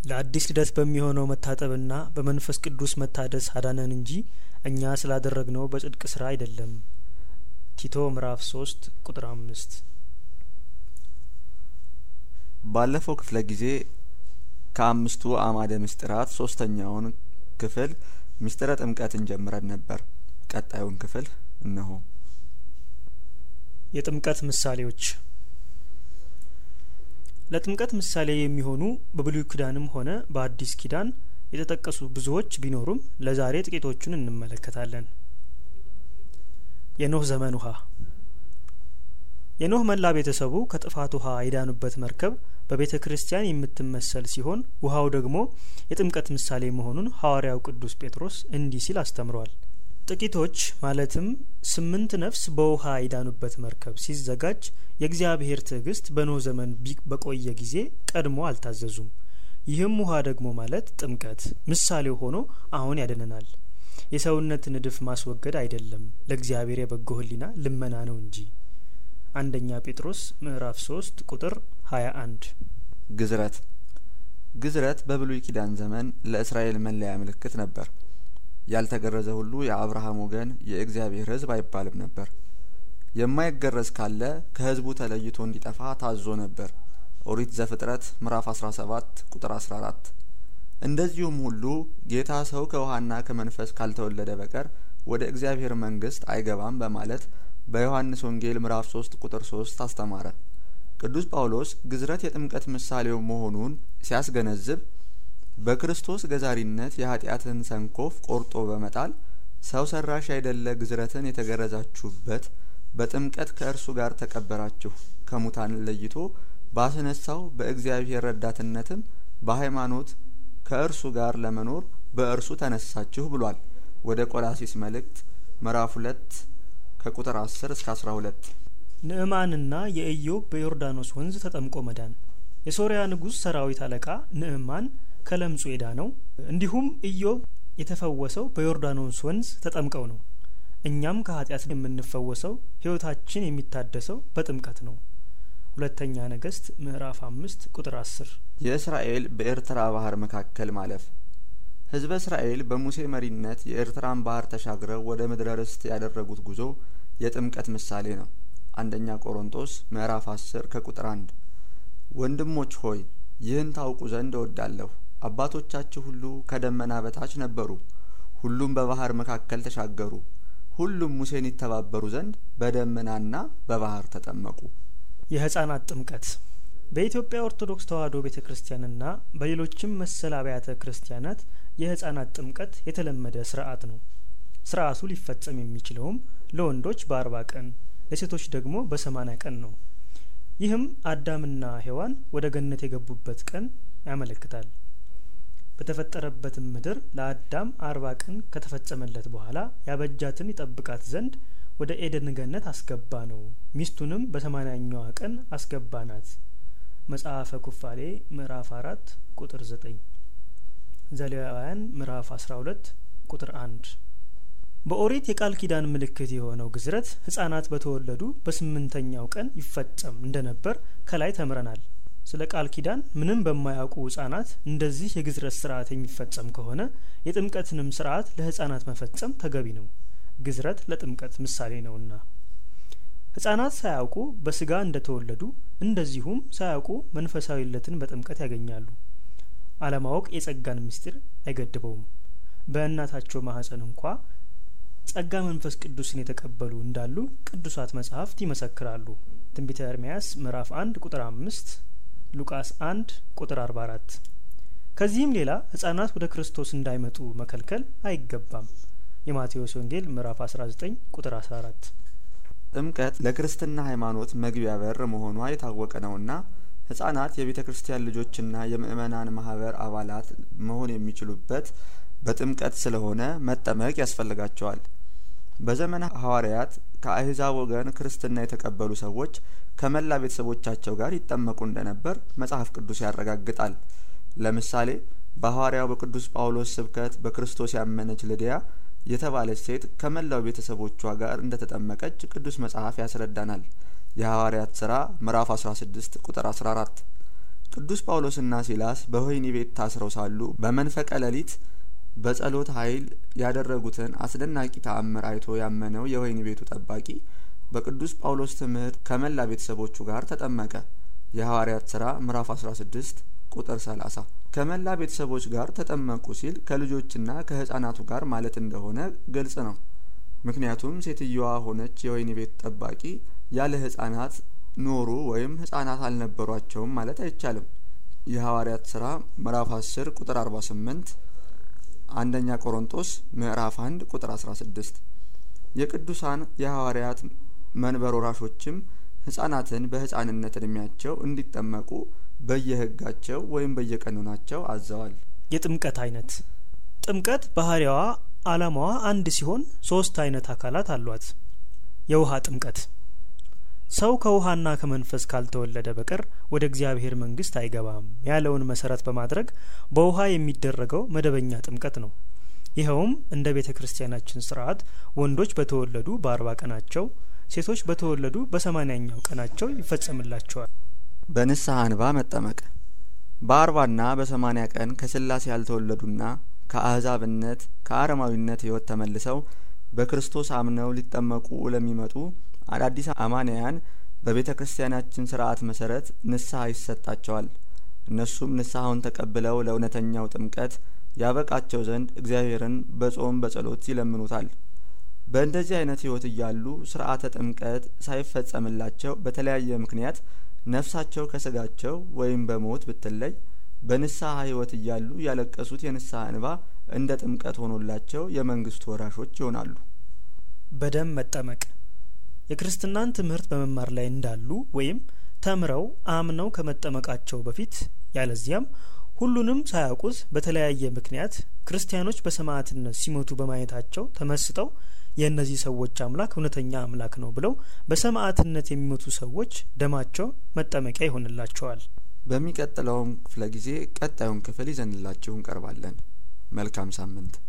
ለአዲስ ልደት በሚሆነው መታጠብና በመንፈስ ቅዱስ መታደስ አዳነን እንጂ እኛ ስላደረግነው በጽድቅ ስራ አይደለም ቲቶ ምዕራፍ ሶስት ቁጥር አምስት ባለፈው ክፍለ ጊዜ ከአምስቱ አእማደ ምስጢራት ሶስተኛውን ክፍል ምስጢረ ጥምቀትን ጀምረን ነበር። ቀጣዩን ክፍል እነሆ። የጥምቀት ምሳሌዎች ለጥምቀት ምሳሌ የሚሆኑ በብሉይ ኪዳንም ሆነ በአዲስ ኪዳን የተጠቀሱ ብዙዎች ቢኖሩም ለዛሬ ጥቂቶቹን እንመለከታለን። የኖህ ዘመን ውሃ የኖህ መላ ቤተሰቡ ከጥፋት ውሃ የዳኑበት መርከብ በቤተ ክርስቲያን የምትመሰል ሲሆን ውሃው ደግሞ የጥምቀት ምሳሌ መሆኑን ሐዋርያው ቅዱስ ጴጥሮስ እንዲህ ሲል አስተምሯል። ጥቂቶች ማለትም ስምንት ነፍስ በውሃ የዳኑበት መርከብ ሲዘጋጅ የእግዚአብሔር ትዕግስት በኖህ ዘመን በቆየ ጊዜ ቀድሞ አልታዘዙም። ይህም ውሃ ደግሞ ማለት ጥምቀት ምሳሌው ሆኖ አሁን ያድነናል። የሰውነት ንድፍ ማስወገድ አይደለም፣ ለእግዚአብሔር የበጎ ሕሊና ልመና ነው እንጂ። አንደኛ ጴጥሮስ ምዕራፍ ሶስት ቁጥር ሀያ አንድ ግዝረት ግዝረት በብሉይ ኪዳን ዘመን ለእስራኤል መለያ ምልክት ነበር። ያልተገረዘ ሁሉ የአብርሃም ወገን የእግዚአብሔር ሕዝብ አይባልም ነበር። የማይገረዝ ካለ ከሕዝቡ ተለይቶ እንዲጠፋ ታዞ ነበር። ኦሪት ዘፍጥረት ምዕራፍ 17 ቁጥር 14። እንደዚሁም ሁሉ ጌታ ሰው ከውሃና ከመንፈስ ካልተወለደ በቀር ወደ እግዚአብሔር መንግሥት አይገባም በማለት በዮሐንስ ወንጌል ምዕራፍ 3 ቁጥር 3 አስተማረ። ቅዱስ ጳውሎስ ግዝረት የጥምቀት ምሳሌው መሆኑን ሲያስገነዝብ በክርስቶስ ገዛሪነት የኃጢአትን ሰንኮፍ ቆርጦ በመጣል ሰው ሰራሽ አይደለ ግዝረትን የተገረዛችሁበት በጥምቀት ከእርሱ ጋር ተቀበራችሁ ከሙታን ለይቶ ባስነሳው በእግዚአብሔር ረዳትነትም በሃይማኖት ከእርሱ ጋር ለመኖር በእርሱ ተነሳችሁ ብሏል። ወደ ቆላሲስ መልእክት ምዕራፍ ሁለት ከቁጥር አስር እስከ አስራ ሁለት ንዕማንና የኢዮብ በዮርዳኖስ ወንዝ ተጠምቆ መዳን የሶርያ ንጉሥ ሰራዊት አለቃ ንዕማን ከለምጹ የዳነው እንዲሁም ኢዮብ የተፈወሰው በዮርዳኖስ ወንዝ ተጠምቀው ነው። እኛም ከኃጢአት የምንፈወሰው ሕይወታችን የሚታደሰው በጥምቀት ነው። ሁለተኛ ነገሥት ምዕራፍ አምስት ቁጥር አስር የእስራኤል በኤርትራ ባህር መካከል ማለፍ ሕዝበ እስራኤል በሙሴ መሪነት የኤርትራን ባህር ተሻግረው ወደ ምድረ ርስት ያደረጉት ጉዞ የጥምቀት ምሳሌ ነው። አንደኛ ቆሮንጦስ ምዕራፍ አስር ከቁጥር አንድ ወንድሞች ሆይ ይህን ታውቁ ዘንድ እወዳለሁ። አባቶቻችሁ ሁሉ ከደመና በታች ነበሩ፣ ሁሉም በባህር መካከል ተሻገሩ፣ ሁሉም ሙሴን ይተባበሩ ዘንድ በደመናና በባህር ተጠመቁ። የህጻናት ጥምቀት በኢትዮጵያ ኦርቶዶክስ ተዋሕዶ ቤተ ክርስቲያንና በሌሎችም መሰል አብያተ ክርስቲያናት የህጻናት ጥምቀት የተለመደ ስርዓት ነው። ስርዓቱ ሊፈጸም የሚችለውም ለወንዶች በአርባ ቀን ለሴቶች ደግሞ በሰማኒያ ቀን ነው። ይህም አዳምና ሔዋን ወደ ገነት የገቡበት ቀን ያመለክታል። በተፈጠረበትም ምድር ለአዳም አርባ ቀን ከተፈጸመለት በኋላ ያበጃትን ይጠብቃት ዘንድ ወደ ኤደን ገነት አስገባ ነው። ሚስቱንም በሰማንያኛዋ ቀን አስገባናት። መጽሐፈ ኩፋሌ ምዕራፍ አራት ቁጥር ዘጠኝ ዘሌዋውያን ምዕራፍ አስራ ሁለት ቁጥር አንድ በኦሪት የቃል ኪዳን ምልክት የሆነው ግዝረት ህጻናት በተወለዱ በስምንተኛው ቀን ይፈጸም እንደነበር ከላይ ተምረናል። ስለ ቃል ኪዳን ምንም በማያውቁ ህጻናት እንደዚህ የግዝረት ስርዓት የሚፈጸም ከሆነ የጥምቀትንም ስርዓት ለህጻናት መፈጸም ተገቢ ነው። ግዝረት ለጥምቀት ምሳሌ ነውና ህጻናት ሳያውቁ በስጋ እንደተወለዱ እንደዚሁም ሳያውቁ መንፈሳዊነትን በጥምቀት ያገኛሉ። አለማወቅ የጸጋን ምስጢር አይገድበውም። በእናታቸው ማህፀን እንኳ ጸጋ መንፈስ ቅዱስን የተቀበሉ እንዳሉ ቅዱሳት መጻሕፍት ይመሰክራሉ። ትንቢተ ኤርምያስ ምዕራፍ አንድ ቁጥር አምስት ሉቃስ አንድ ቁጥር አርባ አራት ከዚህም ሌላ ህጻናት ወደ ክርስቶስ እንዳይመጡ መከልከል አይገባም። የማቴዎስ ወንጌል ምዕራፍ አስራ ዘጠኝ ቁጥር አስራ አራት ጥምቀት ለክርስትና ሃይማኖት መግቢያ በር መሆኗ የታወቀ ነውና ህጻናት የቤተ ክርስቲያን ልጆችና የምእመናን ማህበር አባላት መሆን የሚችሉበት በጥምቀት ስለሆነ መጠመቅ ያስፈልጋቸዋል። በዘመነ ሐዋርያት ከአህዛብ ወገን ክርስትና የተቀበሉ ሰዎች ከመላ ቤተሰቦቻቸው ጋር ይጠመቁ እንደነበር መጽሐፍ ቅዱስ ያረጋግጣል። ለምሳሌ በሐዋርያው በቅዱስ ጳውሎስ ስብከት በክርስቶስ ያመነች ልድያ የተባለች ሴት ከመላው ቤተሰቦቿ ጋር እንደተጠመቀች ቅዱስ መጽሐፍ ያስረዳናል። የሐዋርያት ሥራ ምዕራፍ 16 ቁጥር 14። ቅዱስ ጳውሎስና ሲላስ በወህኒ ቤት ታስረው ሳሉ በመንፈቀ ሌሊት በጸሎት ኃይል ያደረጉትን አስደናቂ ተአምር አይቶ ያመነው የወህኒ ቤቱ ጠባቂ በቅዱስ ጳውሎስ ትምህርት ከመላ ቤተሰቦቹ ጋር ተጠመቀ። የሐዋርያት ሥራ ምዕራፍ 16 ቁጥር 30። ከመላ ቤተሰቦች ጋር ተጠመቁ ሲል ከልጆችና ከህፃናቱ ጋር ማለት እንደሆነ ግልጽ ነው። ምክንያቱም ሴትየዋ ሆነች የወህኒ ቤት ጠባቂ ያለ ህፃናት ኖሩ ወይም ህፃናት አልነበሯቸውም ማለት አይቻልም። የሐዋርያት ሥራ ምዕራፍ 10 ቁጥር 48፣ አንደኛ ቆሮንጦስ ምዕራፍ 1 ቁጥር 16። የቅዱሳን የሐዋርያት መንበር ወራሾችም ህጻናትን በህፃንነት እድሜያቸው እንዲጠመቁ በየህጋቸው ወይም በየቀኖናቸው አዘዋል። የጥምቀት አይነት ጥምቀት ባህሪያዋ አላማዋ አንድ ሲሆን ሶስት አይነት አካላት አሏት። የውሃ ጥምቀት ሰው ከውሃና ከመንፈስ ካልተወለደ በቀር ወደ እግዚአብሔር መንግስት አይገባም ያለውን መሰረት በማድረግ በውሃ የሚደረገው መደበኛ ጥምቀት ነው። ይኸውም እንደ ቤተ ክርስቲያናችን ስርዓት ወንዶች በተወለዱ በአርባ ቀናቸው ሴቶች በተወለዱ በሰማኒያኛው ቀናቸው ይፈጸምላቸዋል። በንስሐ እንባ መጠመቅ በአርባና በሰማኒያ ቀን ከስላሴ ያልተወለዱና ከአህዛብነት ከአረማዊነት ህይወት ተመልሰው በክርስቶስ አምነው ሊጠመቁ ለሚመጡ አዳዲስ አማንያን በቤተ ክርስቲያናችን ስርዓት መሰረት ንስሐ ይሰጣቸዋል። እነሱም ንስሐውን ተቀብለው ለእውነተኛው ጥምቀት ያበቃቸው ዘንድ እግዚአብሔርን በጾም በጸሎት ይለምኑታል። በእንደዚህ አይነት ህይወት እያሉ ስርዓተ ጥምቀት ሳይፈጸምላቸው በተለያየ ምክንያት ነፍሳቸው ከስጋቸው ወይም በሞት ብትለይ በንስሐ ህይወት እያሉ ያለቀሱት የንስሐ እንባ እንደ ጥምቀት ሆኖላቸው የመንግስቱ ወራሾች ይሆናሉ። በደም መጠመቅ የክርስትናን ትምህርት በመማር ላይ እንዳሉ ወይም ተምረው አምነው ከመጠመቃቸው በፊት ያለዚያም ሁሉንም ሳያውቁት በተለያየ ምክንያት ክርስቲያኖች በሰማዕትነት ሲሞቱ በማየታቸው ተመስጠው የእነዚህ ሰዎች አምላክ እውነተኛ አምላክ ነው ብለው በሰማዕትነት የሚሞቱ ሰዎች ደማቸው መጠመቂያ ይሆንላቸዋል። በሚቀጥለውም ክፍለ ጊዜ ቀጣዩን ክፍል ይዘንላችሁ እንቀርባለን። መልካም ሳምንት